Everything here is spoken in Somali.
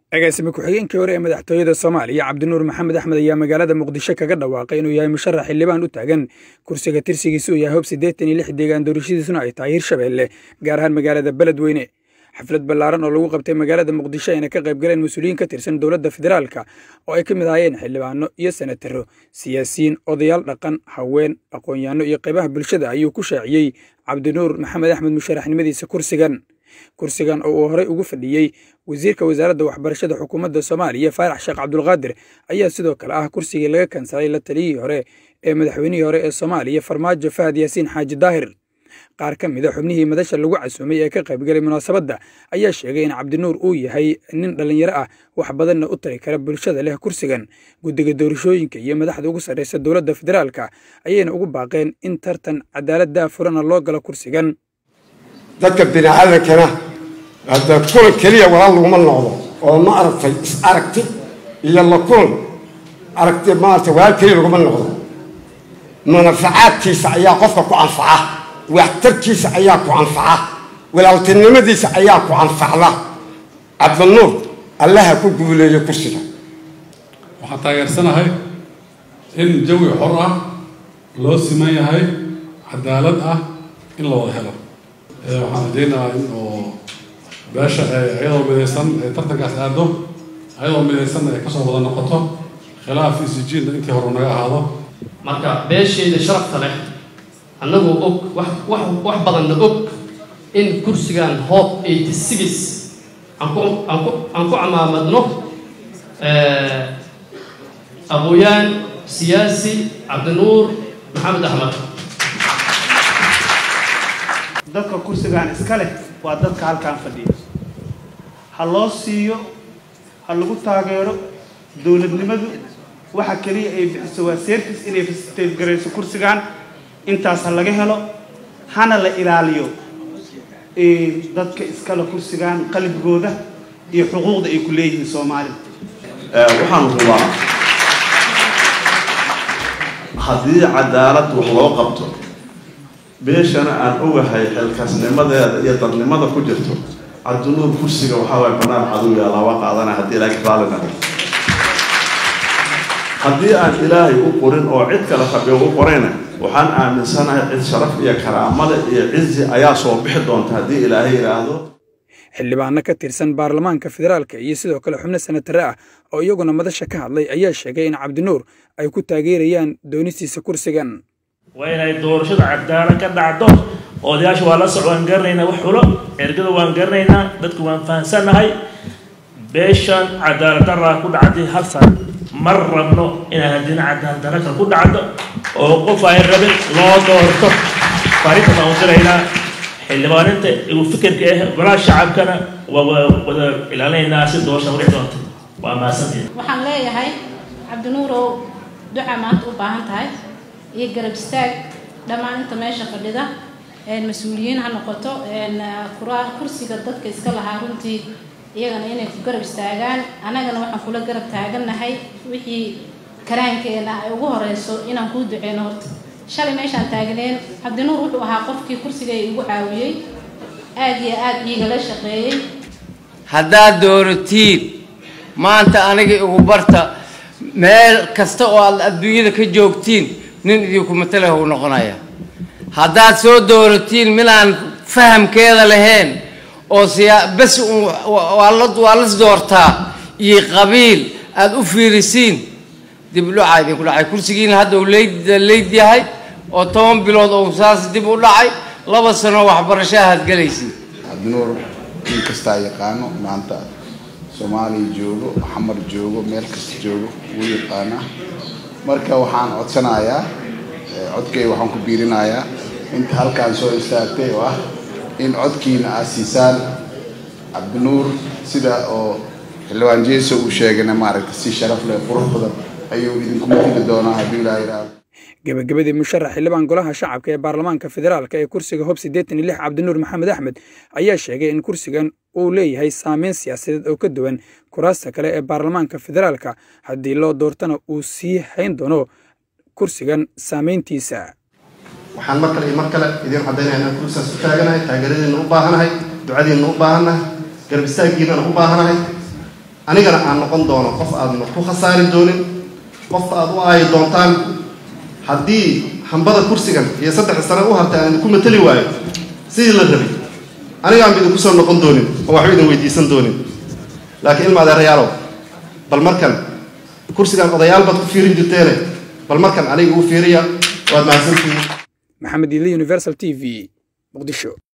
agaasime ku-xigeenkii hore ee madaxtooyada soomaaliya cabdinuur maxamed axmed ayaa magaalada muqdisho kaga dhawaaqay inuu yahay musharax xildhibaan u taagan kursiga tirsigiisa uu yahay hoob siddeetan iyo lix deegaan doorashadiisuna ay tahay hirshabeelle gaar ahaan magaalada beledweyne xaflad ballaaran oo lagu qabtay magaalada muqdisho ayna ka qayb galeen mas-uuliyiin ka tirsan dowladda federaalka oo ay ka mid ahaayeen xildhibaano iyo senataro siyaasiyiin odayaal dhaqan haween aqoon-yahanno iyo qaybaha bulshada ayuu ku shaaciyey cabdinuur maxamed axmed musharaxnimadiisa kursigan kursigan oo uu horey ugu fadhiyey wasiirka wasaaradda waxbarashada xukuumadda soomaaliya faarax sheekh cabdulqaadir ayaa sidoo kale ah kursigii laga kansalay la taliyihii hore ee madaxweynihii hore ee soomaaliya farmaajo fahad yaasiin xaaji daahir qaar ka mida xubnihii madasha lagu casuumay ee ka qaybgalay munaasabadda ayaa sheegay in cabdinuur uu yahay nin dhallinyaro ah wax badanna u tari kara bulshada leh kursigan guddiga doorashooyinka iyo madaxda ugu sarraysa dowladda federaalka ayayna ugu baaqeen in tartan cadaalad daafurana loo galo kursigan dadka biniaadankana hadda kulan keliya walaal laguma noqdo oo ma aragtay is aragti iyo la kulan aragti maarata walaal keliya laguma noqdo munafacaadkiisa ayaa qofka ku anfaca waxtarkiisa ayaa ku anfaca walaaltinimadiisa ayaa ku anfacda cabdinuur allaha ku guuleeyo kursiga waxaan taageersanahay in jawi xor ah loo siman yahay cadaalad ah in la wada helo waxaan rajaynayaa in oo beesha iyadoo midaysan ay tartankaas aado ayadoo midaysanna ay kasoo wada noqoto khilaaf isijiinna intii hore naga ahaado marka beesheeda sharafta leh annagoo og wax wax wax badanna og in kursigan hoob eighty six aan ku aan ku aan ku camaamadno aqooyaan siyaasi cabdinuur maxamed axmed dadka kursigan iska leh waa dadka halkaan fadhiya ha loo siiyo ha lagu taageero dowladnimadu waxa keliya ay bixiso waa seerkis inay fasiliteedgarayso kursigan intaas ha laga helo hana la ilaaliyo dadka iskale kursigan qalbigooda iyo xuquuqda ay ku leeyihiin soomaalida waxaan rabaa haddii cadaalad wax loo qabto beeshana aan ogahay xilkaasnimadeeda iyo dadnimada ku jirto cabdinuur kursiga waxaa waay banaan cadowiya laba qaadana haddii ilaahay raali nahay haddii aan ilaahay u qorin oo cid kale rabiyo u qorayna waxaan aaminsanahay cid sharaf iyo karaamada iyo cizi ayaa soo bixi doonta haddii ilaahay yidhaahdo xildhibaano ka tirsan baarlamaanka federaalka iyo sidoo kale xubno senatare ah oo iyaguna madasha ka hadlay ayaa sheegay in cabdinuur ay ku taageerayaan doonistiisa kursigan waa inay doorashada cadaalad ka dhacdo odayaasha waa la soc waan garanaynaa wax xulo ergada waan garanaynaa dadku waan fahansannahay beeshan cadaalad daraa ku dhacday hal san mar rabno inay haddina cadaalad dara kale ku dhacdo oo qof ay rabin loo doorto fariinta baan u diraynaa xildhibaaninta igu fikirka ah golaha shacabkana waa wada ilaalinaynaa si doorasha udhici doonta waa mahadsantihin waxaan leeyahay cabdinuurow duca maanta u baahan tahay iyo garab istaag dhammaan inta meesha fadhida mas-uuliyiin ha noqoto kursiga dadka iska lahaa runtii iyagana inay ku garab istaagaan annagana waxaan kula garab taagannahay wixii karaankeena ay ugu horeyso inaan kuu duceyno horta shalay meeshaan taagneen cabdinuur wuxuu ahaa qofkii kursigay igu caawiyey aada iyo aada iigala shaqeeyey haddaad dooratiin maanta aniga igu barta meel kasta oo aad adduunyada ka joogtiin nin idinku matala u noqonaya haddaad soo dooratiin midaan fahamkeeda lahayn oo siyaa bes waa las doortaa iyo qabiil aada u fiirisiin dib udhacaa idinku dhacay kursigiina hadda uu leyd leyd yahay oo toban bilood oo saas dib u dhacay laba sano waxbarasho ahaad gelaysid cabdinuur in kastaa yaqaano maanta soomaaliya joogo xamar joogo meel kasta joogo wuu yaqaanaa marka waxaan codsanayaa codkay waxaan ku biirinayaa inta halkaan soo istaagtay oo ah in codkiina aad siisaan cabdinuur sida oo xildhibaan jeeso uu sheegayna maaragta si sharaf leh qurux badan ayuu idinku matili doonaa hadduu ilaa yidhaahdo gebagabadii musharax xildhibaan golaha shacabka ee baarlamaanka federaalka ee kursiga hob siddeetan iyo lix cabdinuur maxamed axmed ayaa sheegay in kursigan uu leeyahay saameyn siyaasadeed oo ka duwan kuraasta kale ee baarlamaanka federaalka haddii loo doortana uu sii hayn doono kursigan saameyntiisa waxaan mar kale iyo mar kale idiin caddaynaya inaan kursigaas u taaganahay taageeradiinna u baahanahay ducadiinna u baahannahay garab istaaggiinana u baahanahay anigana aan noqon doono qof aadna ku khasaari doonin qof aad u aayi doontaan haddii hambada kursigan iyo saddex sano u hartay aan idinku matali waayo sidii la rabay anigaan idinku soo noqon doonin oo waxba idin weydiisan doonin laakiin ilma adeerayaalow bal markan kursigan odayaal baad ku fiirin jirteene bal markan aniga uu fiiriya waad mahadsantihiin maxamed ile universal t v muqdisho